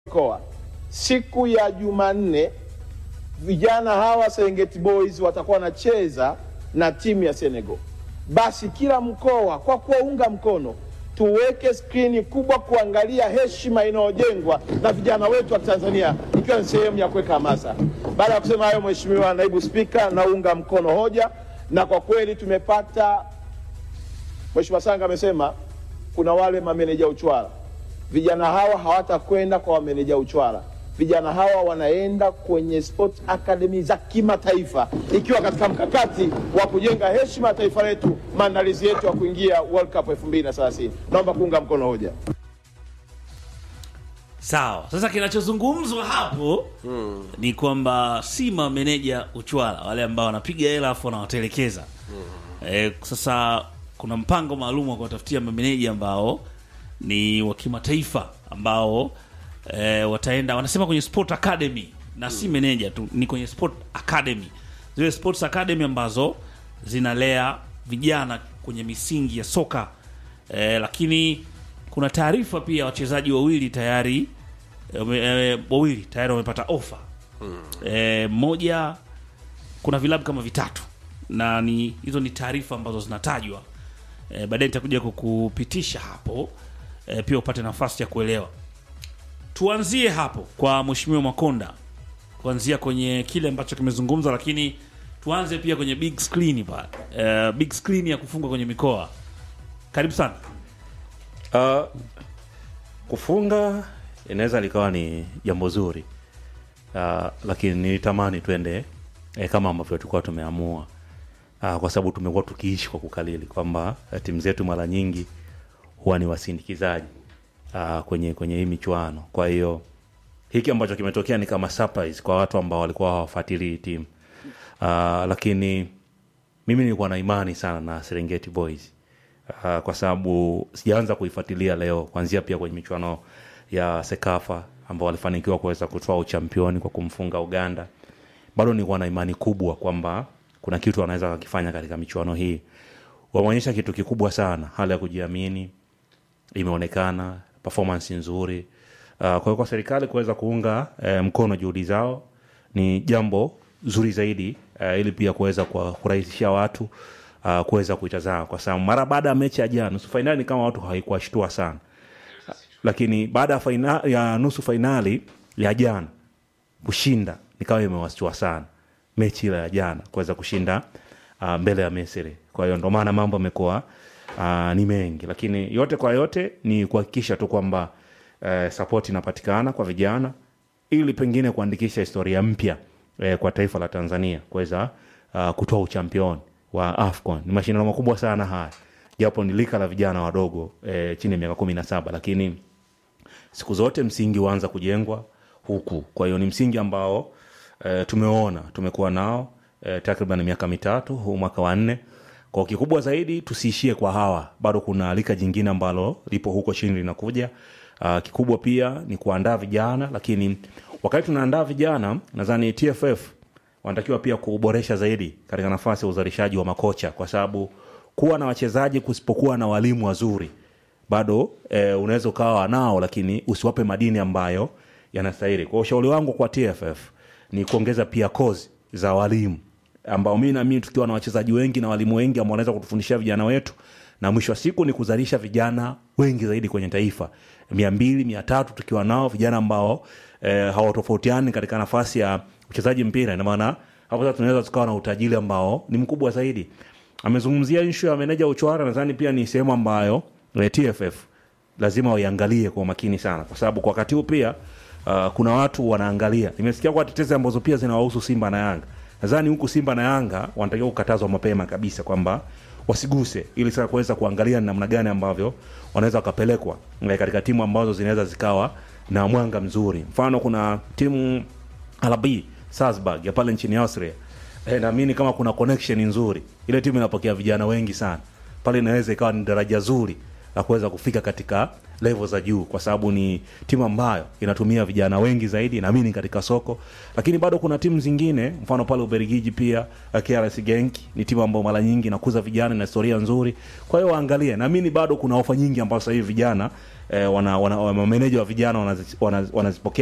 mkoa siku ya Jumanne vijana hawa Serengeti Boys watakuwa wanacheza na timu ya Senegal. Basi kila mkoa kwa kuwaunga mkono, tuweke skrini kubwa kuangalia heshima inayojengwa na vijana wetu wa Tanzania, ikiwa ni sehemu ya kuweka hamasa. Baada ya kusema hayo, Mheshimiwa Naibu Spika, naunga mkono hoja, na kwa kweli tumepata Mheshimiwa Sanga amesema kuna wale mameneja uchwara. Vijana hawa hawatakwenda kwa wameneja uchwara. Vijana hawa wanaenda kwenye sport academy za kimataifa, ikiwa katika mkakati wa kujenga heshima ya taifa letu, maandalizi yetu ya kuingia World Cup 2030. Naomba kuunga mkono hoja. Sawa. Sasa kinachozungumzwa hapo ni kwamba si mameneja uchwala wale ambao wanapiga hela afu wanawatelekeza. Eh, sasa kuna mpango maalum wa kuwatafutia mameneja ambao ni wa kimataifa ambao eh, wataenda wanasema kwenye sport academy na si meneja tu, ni kwenye sport academy, zile sports academy ambazo zinalea vijana kwenye misingi ya soka eh, lakini kuna taarifa pia wachezaji wawili tayari eh, wame- eh, wawili tayari wamepata ofa eh, moja kuna vilabu kama vitatu na ni hizo ni taarifa ambazo zinatajwa e, baadaye nitakuja kukupitisha hapo e, pia upate nafasi ya kuelewa tuanzie hapo kwa mheshimiwa makonda kuanzia kwenye kile ambacho kimezungumzwa lakini tuanze pia kwenye big screen pale e, big screen ya kufunga kwenye mikoa karibu sana Uh, kufunga inaweza likawa ni jambo zuri uh, lakini nilitamani twende eh, kama ambavyo tulikuwa tumeamua uh, kwa sababu tumekuwa tukiishi kwa kukalili kwamba eh, timu zetu mara nyingi huwa ni wasindikizaji uh, kwenye kwenye hii michuano kwa hiyo hiki ambacho kimetokea ni kama surprise kwa watu ambao walikuwa hawafuatilii timu uh, lakini mimi nilikuwa na imani sana na Serengeti Boys uh, kwa sababu sijaanza kuifuatilia leo kuanzia pia kwenye michuano ya Sekafa ambao walifanikiwa kuweza kutoa uchampioni kwa kumfunga Uganda. Bado nilikuwa na imani kubwa kwamba kuna kitu wanaweza wakifanya katika michuano hii. Wameonyesha kitu kikubwa sana, hali ya kujiamini imeonekana, performance nzuri. Uh, kwa hiyo kwa serikali kuweza kuunga eh, mkono juhudi zao ni jambo zuri zaidi uh, ili pia kuweza kuwa- kurahisishia watu uh, kuweza kuitazama, kwa sababu mara baada ya mechi ya jana nusu fainali ni kama watu haikuwashtua sana, lakini baada ya faina, ya nusu fainali ya jana kushinda nikawa imewashtua sana mechi ile ya jana kuweza kushinda uh, mbele ya Misri. Kwa hiyo ndo maana mambo yamekuwa uh, ni mengi, lakini yote kwa yote ni kuhakikisha tu kwamba uh, support inapatikana kwa vijana ili pengine kuandikisha historia mpya eh, kwa taifa la Tanzania kuweza uh, kutoa uchampioni wa AFCON. Ni mashindano makubwa sana haya, japo ni lika la vijana wadogo eh, chini ya miaka kumi na saba lakini siku zote msingi huanza kujengwa huku. Kwa hiyo ni msingi ambao e, tumeona tumekuwa nao e, takriban miaka mitatu, huu mwaka wa nne. Kwa kikubwa zaidi tusiishie kwa hawa, bado kuna lika jingine ambalo lipo huko chini linakuja. Uh, kikubwa pia ni kuandaa vijana, lakini wakati tunaandaa vijana, nadhani TFF wanatakiwa pia kuboresha zaidi katika nafasi ya uzalishaji wa makocha, kwa sababu kuwa na wachezaji kusipokuwa na walimu wazuri bado e, unaweza ukawa nao lakini usiwape madini ambayo yanastahili. Kwa ushauri wangu kwa TFF ni kuongeza pia kozi za walimu ambao mi naamini tukiwa na wachezaji wengi na walimu wengi ambao wanaweza kutufundishia vijana wetu, na mwisho wa siku ni kuzalisha vijana wengi zaidi kwenye taifa, mia mbili mia tatu tukiwa nao vijana ambao e, hawatofautiani katika nafasi ya uchezaji mpira, ina maana hapo sasa tunaweza tukawa na utajiri ambao ni mkubwa zaidi. Amezungumzia nshu ya meneja uchwara, nadhani pia ni sehemu ambayo eh, TFF lazima waiangalie kwa umakini sana, kwa sababu kwa wakati huu pia uh, kuna watu wanaangalia. Nimesikia kwa tetezi ambazo pia zinawahusu Simba na Yanga. Nadhani huku Simba na Yanga wanatakiwa kukatazwa mapema kabisa kwamba wasiguse, ili sasa kuweza kuangalia ni namna gani ambavyo wanaweza wakapelekwa eh, katika timu ambazo zinaweza zikawa na mwanga mzuri. Mfano kuna timu RB Salzburg ya pale nchini Austria. Eh, naamini kama kuna connection nzuri, ile timu inapokea vijana wengi sana pale, inaweza ikawa ni daraja zuri la kuweza kufika katika level za juu, kwa sababu ni timu ambayo inatumia vijana wengi zaidi, naamini katika soko. Lakini bado kuna timu zingine, mfano pale Ubelgiji pia eh, KRC Genk ni timu ambayo mara nyingi inakuza vijana na historia nzuri. Kwa hiyo waangalie, naamini bado kuna ofa nyingi ambazo sasa hivi vijana eh, wana, wana, wana, mameneja wa vijana wanazi- wana- wanazipokea